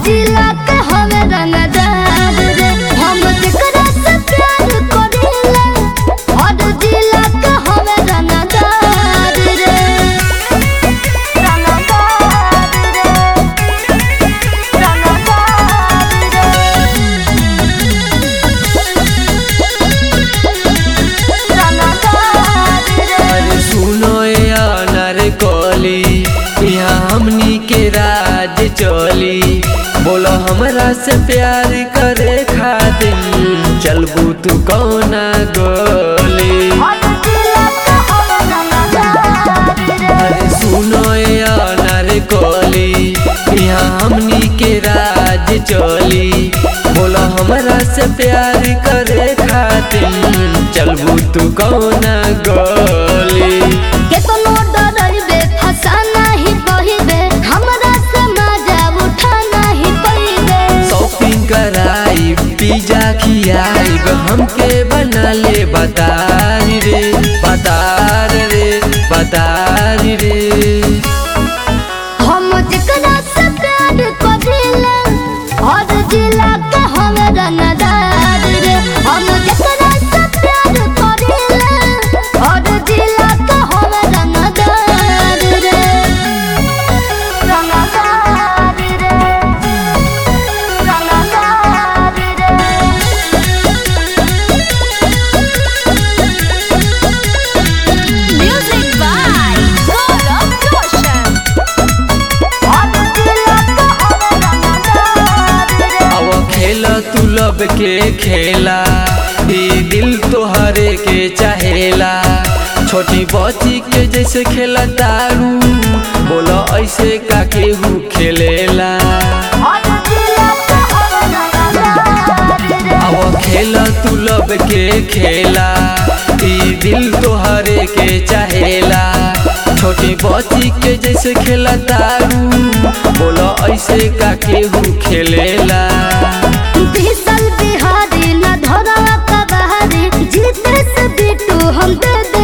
जिला के हवे रंगदार रे हम जेकरा से प्यार करेला हर जिला के हवे रंगदार रे रंगदार रे अरे सुनो यार कोली यहाँ हमनी के राज चली बोलो हमरा से प्यार करे खातिर चलबू तू कौना गोली अरे सुनो यार कोली यहाँ हमनी के राज चली बोलो हमरा से प्यार करे खातिर चलबू तू कौना गोली केतनो डरइबे फंसा नाही बहिबे हमरा से मजा उठा नाही पइबे शॉपिंग कराई पिज्जा खियाई हमके बना ले बतारी रे बतार रे बतारी रे हम जेकरा से प्यार करेला हर जिला के हम रंगदार रे हम जेकरा से प्यार करेला हर जिला के हम रंगदार रे रंगदार रे रंगदार रे म्यूजिक बाय गौरव रोशन अब खेल तू लब के खेला ई दिल तोहरे के चाहेला छोटी बच्ची के जैसे खेला तारू बोलो ऐसे का केहू खेलेला अब खेल तू लब के खेला ई दिल तोहरे के चाहेला छोटी बच्ची के जैसे खेला तारू बोलो ऐसे का केहू खेलेला बिहारी न धरा कबारी जीते से बिटू हम दे दे